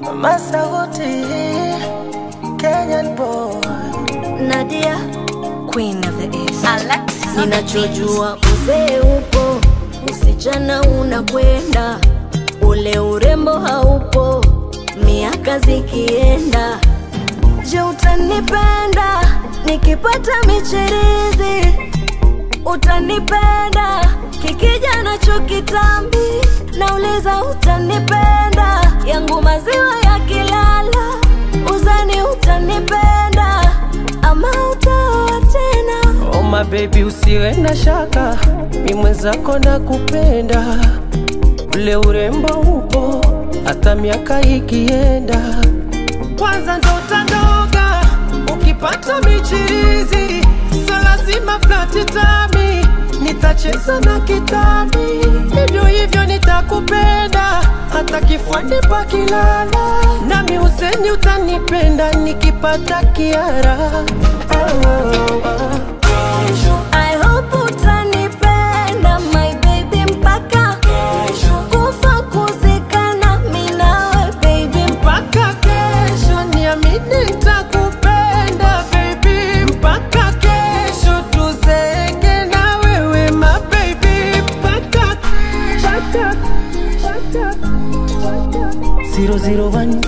Masauti, Kenyan boy. Nadia, queen of the east. Alexis on the beat. Ninachojua uzee upo, usichana unakwenda, ule urembo haupo, miaka zikienda. Je, utanipenda nikipata michirizi? Utanipenda kikija nacho kitambi? Nauliza, utanipenda yangu maziwa yakilala? Uzani utanipenda ama utaoa tena? Oh my baby, usiwe na shaka, mi mwenzako na kupenda, ule urembo upo hata miaka ikienda. Kwanza ndo utandoga ukipata michirizi, so lazima flati tami, nitacheza na kitami, hivyo hivyo nitakupenda hata kifuani pakilala, nami useni utanipenda nikipata kiara oh, oh, oh. I hope utanipenda my baby mpaka kufa kuzikana mi nawe baby mpaka kesho niamini nitakupenda baby mpaka kesho tuzeke na wewe ma baby mpaka mpaka zero zero one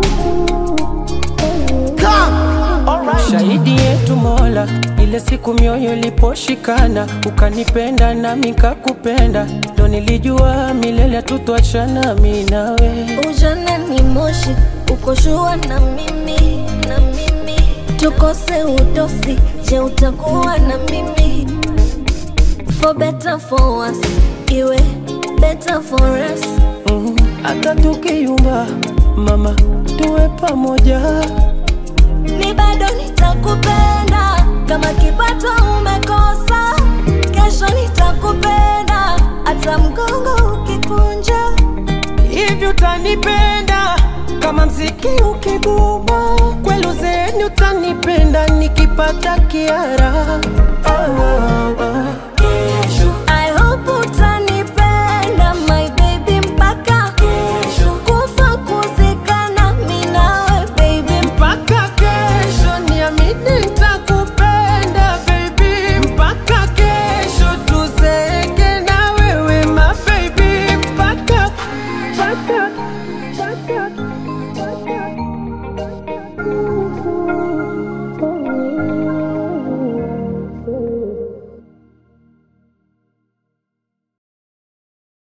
shahidi yetu Mola, ile siku mioyo iliposhikana, ukanipenda nami nikakupenda, ndo nilijua milele tutwachana mi nawe. ujana ni moshi ukoshua na mimi na mimi tukose udosi je utakuwa na mimi for better for us iwe better for us Mm, hata tukiyumba mama, tuwe pamoja. mi bado nitakupenda kama kipato umekosa kesho nitakupenda hata mgongo ukikunja Hivi utanipenda kama mziki ukiguma, kweli uzeeni utanipenda nikipata kiara. Oh, oh, oh.